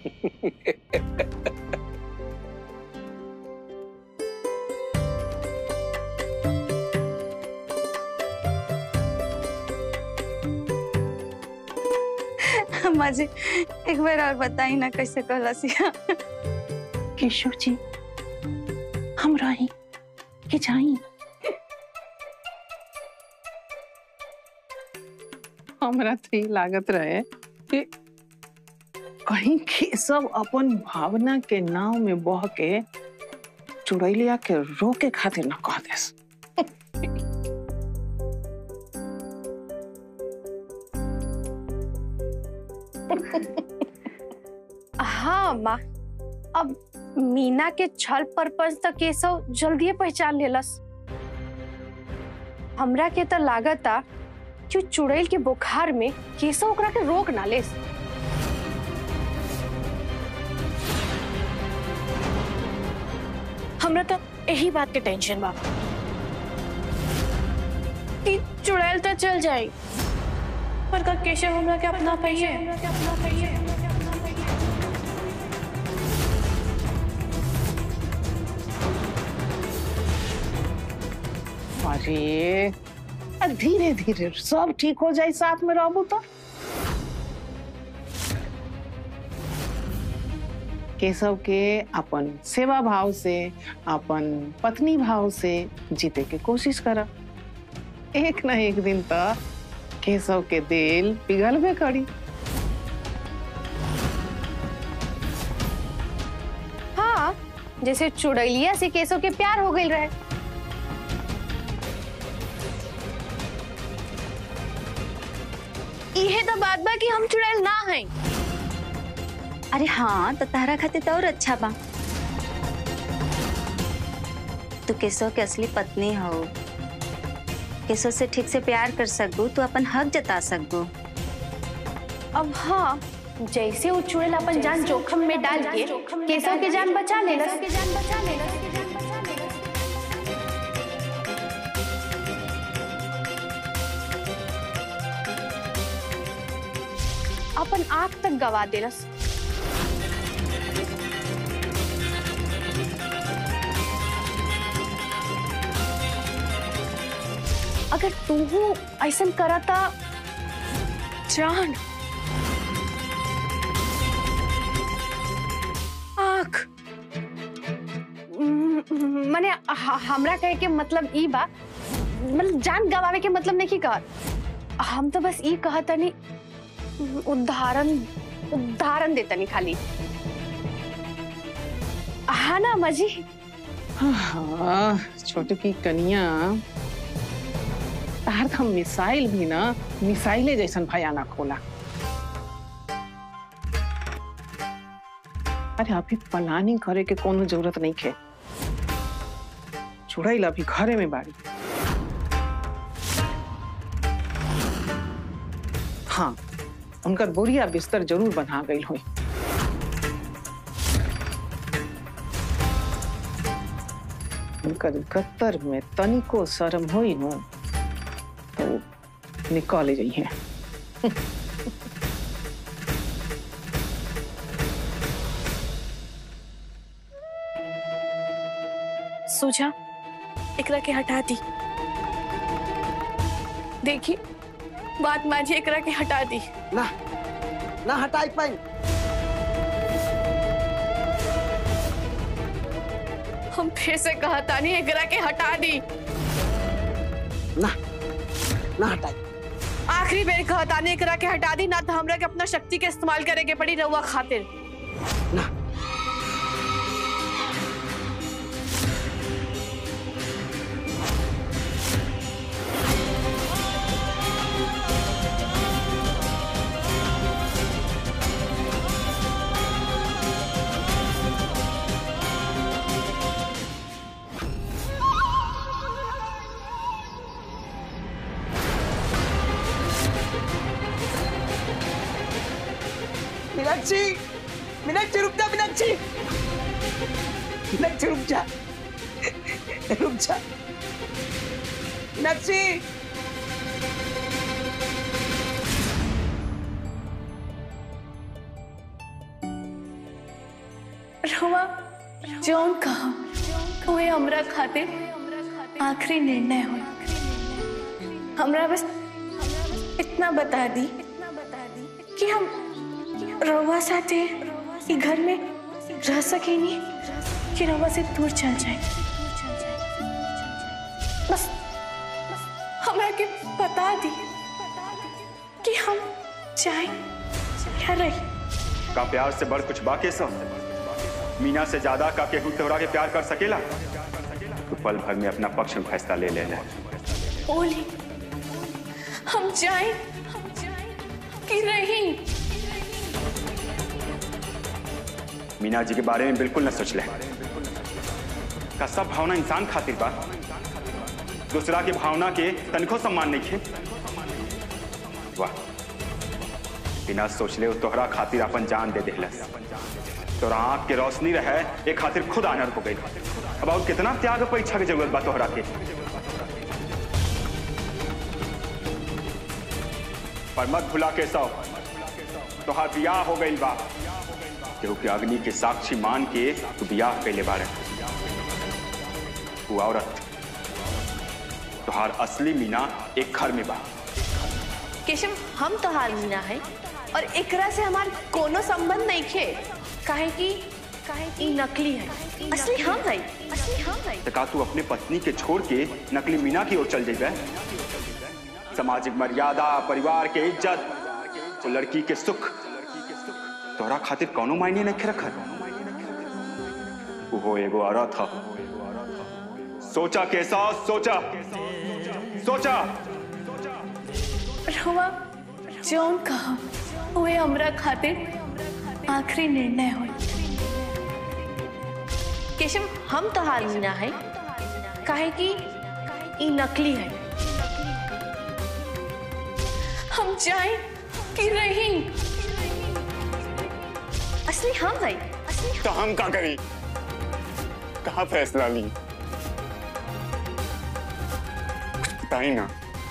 अम्मा जी एक बार और बताई ना कैसे कहला सिया केशव जी हम रही कि जाई हमरा तो ये लागत रहे कि कहीं केशव अपन भावना के नाव में बह के चुड़ैलिया के रोके खातिर न कह देस हाँ माँ अब मीना के छल परपंच तक केशव जल्दी पहचान लेलस हमरा के तो लागता कि उ चुड़ैल के बुखार में केशव ओकरा के रोक ना लेस हमरा तो यही बात के टेंशन बा कि चुड़ैल तो चल जाई पर का केशव हमरा के अपना पहिए अरे धीरे धीरे सब ठीक हो जाए साथ में रहबू तो केशव के अपन सेवा भाव से अपन पत्नी भाव से जीते के कोशिश कर एक न एक दिन तो केशव के दिल पिघलबे करी हाँ जैसे चुड़ैलिया से केशव के प्यार हो गई रहे इहे तो बात बा कि हम चुड़ैल ना हैं अरे हाँ तो तारा खातिर तो और अच्छा बा तू केशव के असली पत्नी हो केशव से ठीक से प्यार कर सकबू तू अपन हक जता सकबू अब हाँ जैसे वो चुड़ैल अपन जान जोखम में डाल के केशव के जान बचा लेना अपन आंख तक गवा देलस अगर तू ऐसा करता जान आँख म- म- मने ह- हमरा कहे के मतलब ई बा मतलब जान गवावे के मतलब नहीं कहत हम तो बस ई कहतनी उदाहरण उदाहरण देतनी खाली हाँ ना मजी हाँ छोटे की कनिया तार का मिसाइल भी ना मिसाइले जैसन भयानक होला अरे अभी प्लानिंग करे के कोनो जरूरत नहीं है चुड़ैल अभी घरे में बाड़ी हाँ उनकर बोरिया बिस्तर जरूर बना गई हुई उनकर गत्तर में तनिको शर्म होई नो तो निकाले जाइए सूझा एकरा के हटा दी देखी बात माझी एकरा के हटा दी ना ना हटाई पाई हम फिर से कहता नहीं एकरा के हटा दी ना ना हटाई आखिरी बेर कहता नहीं एकरा के हटा दी ना तो हमरा के अपना शक्ति के इस्तेमाल करे के पड़ी रहुआ खातिर ना मीनाक्षी मीनाक्षी रुक जा मीनाक्षी मीनाक्षी रुक जा रुक जा मीनाक्षी रवा जौन कहो ओए हमरा खातिर आखिरी निर्णय हो हमरा बस इतना बता दी कि हम रवा साथे ई घर में रह सकेनी कि रवा से दूर चल जाए बस हमरा के बता दी कि हम जाए या रही का प्यार से बढ़ कुछ बाके सब मीना से ज्यादा का केहू तोहरा के प्यार कर सकेला तो पल भर में अपना पक्ष में फैसला ले लेना ओली हम जाए कि रही मीना जी के बारे में बिल्कुल न सोच ले का सब भावना इंसान खातिर बा दूसरा के भावना के तनिको सम्मान नहीं खे वाह बिना सोचले वो तोहरा खातिर अपन जान दे देहलस तोरा आंख के रोशनी रहे एक खातिर खुद आनर हो गई अब और कितना त्याग और परीक्षा की जरूरत बा तोहरा के पर मत भुला के सौ तोहार बियाह हो गई बा केहू के अग्नि के साक्षी मान के तू बियाह कैले बारे तू औरत तोहार असली मीना एक घर में बा केशव हम तो हाल मीना है और एकरा से हमार कोनो संबंध नहीं खे काहे कि काहे कि नकली है असली हम है असली हम है तो का तू अपने पत्नी के छोड़ के नकली मीना की ओर चल जेबे सामाजिक मर्यादा परिवार के इज्जत तो लड़की के सुख तोहरा खातिर कौनो मायने नहीं रखत वो एगो औरत ह सोचा कैसा सोचा सोचा रवा जौन कहो ओए हमरा खातिर आखिरी निर्णय हो केशव हम तो हाल मीना है काहे कि ई नकली है हम जाए कि रही असली हम है असली तो हम का करी कहा फैसला ली बताई ना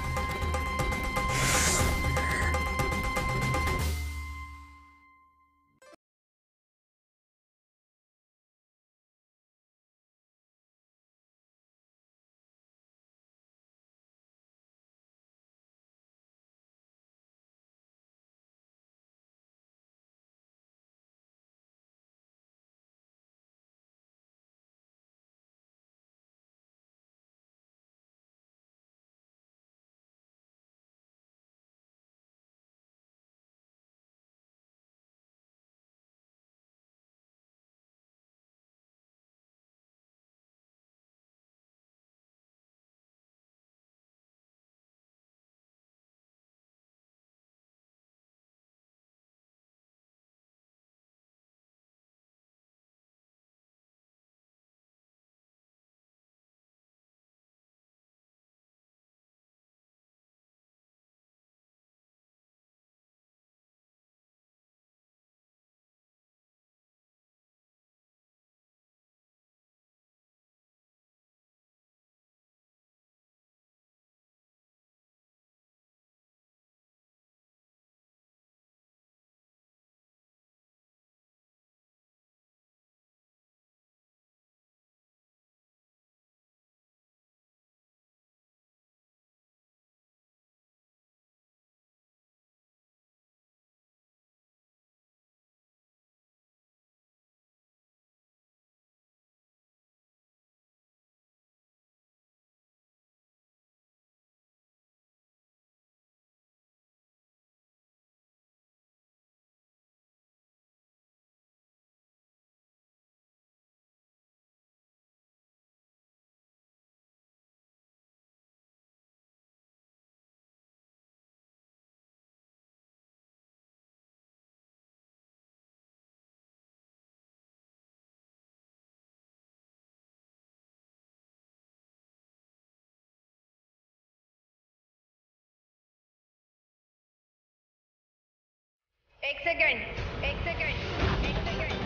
एक सेकंड एक सेकंड एक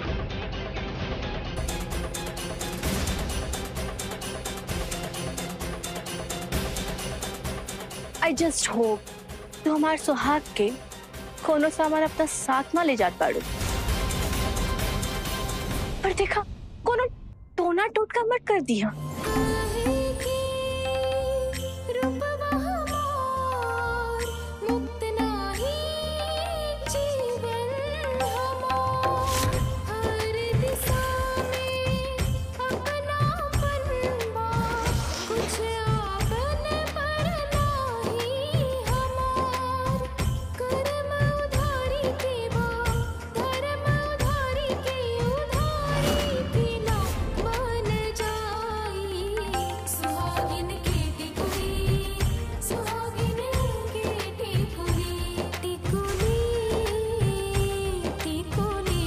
सेकंड आई जस्ट होप तू हमार सुहाग के कोनो सामान अपना साथ ना ले जात बाड़ू पर देखा कोनो टोना टोटका मत कर दिया सुहागिन के टिकुली सुहागिन के टिकुली टिकुली टिकुली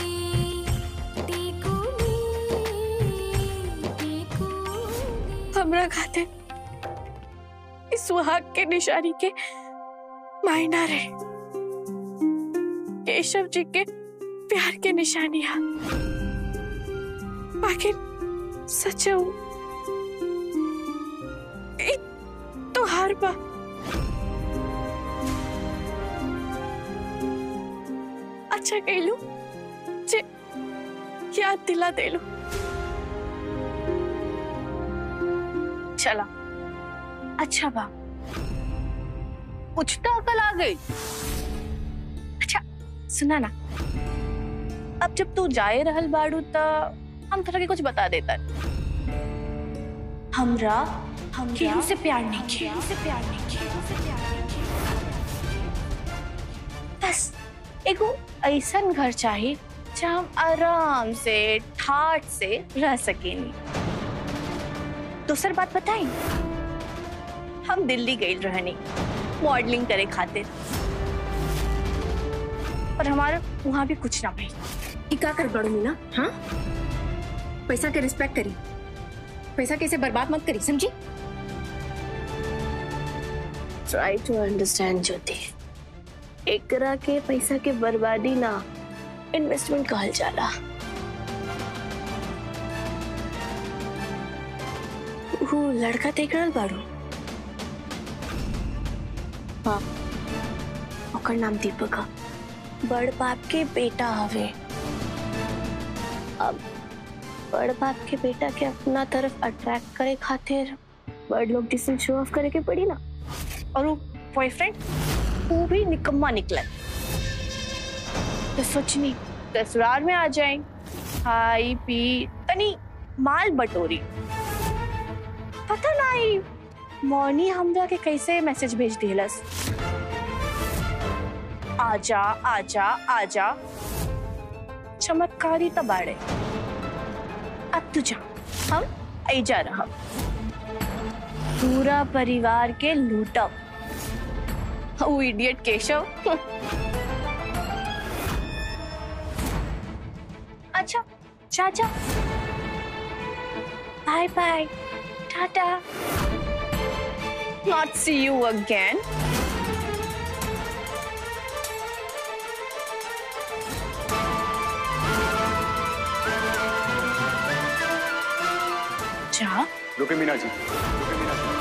टिकुली टिकुली हमरा खाते इस सुहाग के निशानी के मायना रहे केशव जी के प्यार के निशानियां आखिर सच तो हार बा अच्छा कहलू जे याद दिला देलू चला अच्छा बा कुछ तो अकल आ गई अच्छा सुना ना अब जब तू जाए रहल बाड़ू त हम थोड़ा के कुछ बता देता हमरा हम केहू से प्यार नहीं किया से प्यार नहीं किया बस एगो ऐसन घर चाहिए जहाँ हम आराम से ठाट से रह सकेनी दूसर बात बताई हम दिल्ली गई रहनी मॉडलिंग करे खातिर पर हमारा वहां भी कुछ ना भई ई का कर बड़ू मीना हाँ पैसा के रिस्पेक्ट करी पैसा कैसे बर्बाद मत करी समझी ट्राई टू अंडरस्टैंड ज्योति एकरा के पैसा के बर्बादी ना इन्वेस्टमेंट कहल जाला वो लड़का देख रहल बाड़ू हाँ ओकर नाम दीपक है बड़ बाप के बेटा हवे अब बड़ बाप के बेटा के अपना तरफ अट्रैक्ट करे खातिर बड़ लोग जिसे शो ऑफ करे के पड़ी ना और वो बॉयफ्रेंड वो भी निकम्मा निकला तो सोचनी ससुराल में आ जाए खाई पी तनी माल बटोरी पता नहीं मौनी हमरा के कैसे मैसेज भेज दिलस आजा आजा आजा चमत्कारी तबाड़े अब तू जा हम ऐजा रहा पूरा परिवार के लूटब वो इडियट केशव अच्छा चाचा bye bye tata not see you again जा रुके मीना जी रुके मीना जी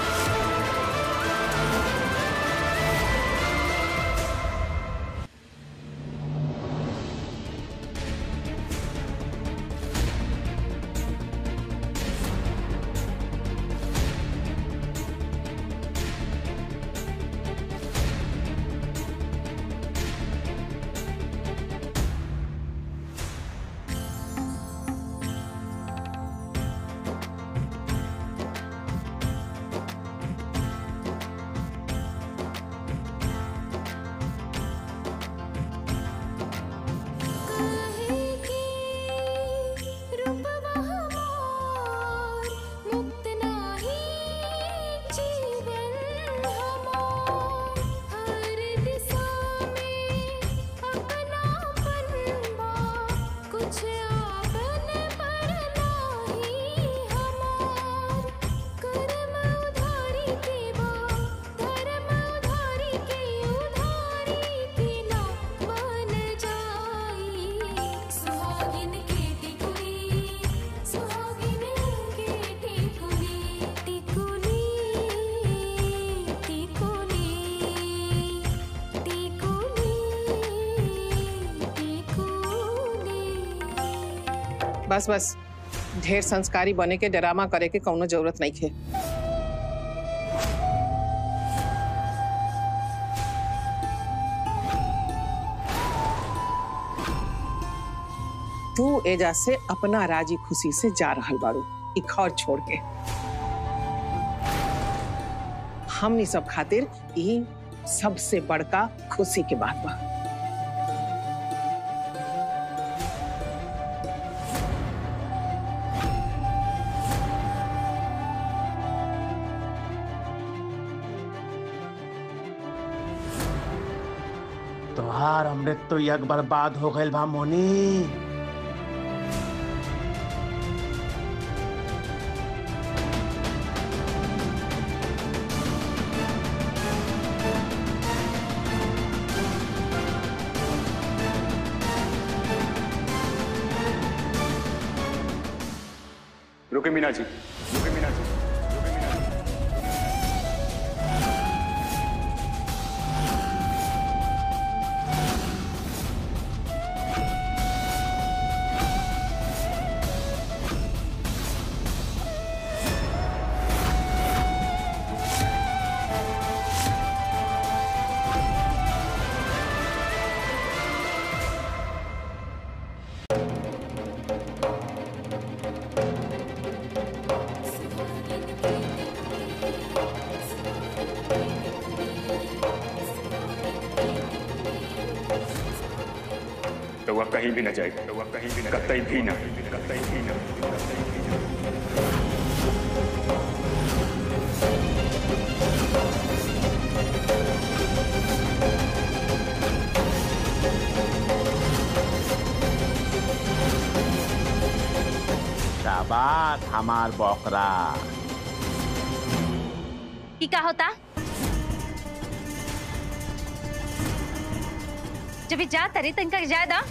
बस बस ढेर संस्कारी बने के ड्रामा करे के कौनो जरूरत नहीं है तू एजा से अपना राजी खुशी से जा रहल बारू ई घर छोड़ के हमनी सब खातिर ई सबसे बड़का खुशी के बात बा तोहार अमृत तो यज्ञ बर्बाद हो गइल बा मोनी रुके मीना जी रुके मीना जी रुके मीना जी रउआ कहीं भी न जाएगा रउआ कहीं भी न कतई भी न कतई भी न कतई भी न शाबाश हमार बकरा की का होता जब ये जा तरी तो इनका ज्यादा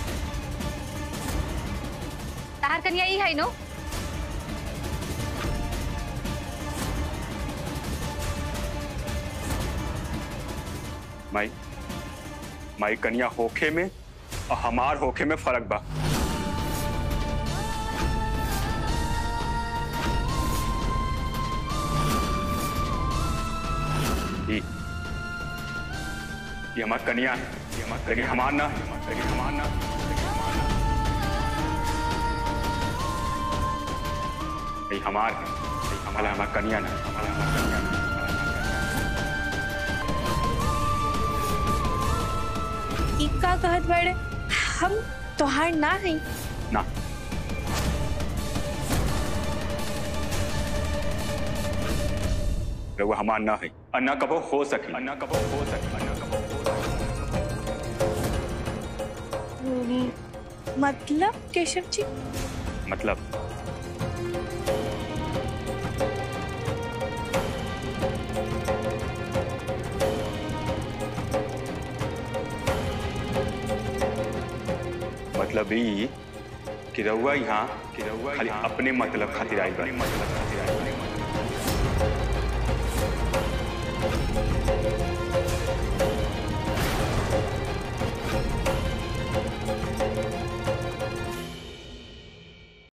तार कन्या ही है नो माई माई कन्या होखे में और हमार होखे में फर्क बा ई ये हमार कन्या है ये हमार लेकिन हमार ना है लेकिन हमार ना ये हमार है ये हमारा हमार कन्या ना हमारा हमार कन्या ना ई का कहत बड़े हम तोहार ना हई ना रउआ हमार ना है अन्ना कबो हो सके अन्ना कबो हो सके अन्ना कबो हो सके मतलब केशव जी मतलब मतलब ई कि रउआ यहाँ कि रउआ खाली अपने मतलब खातिर आइल बा मतलब खातिर आइल बा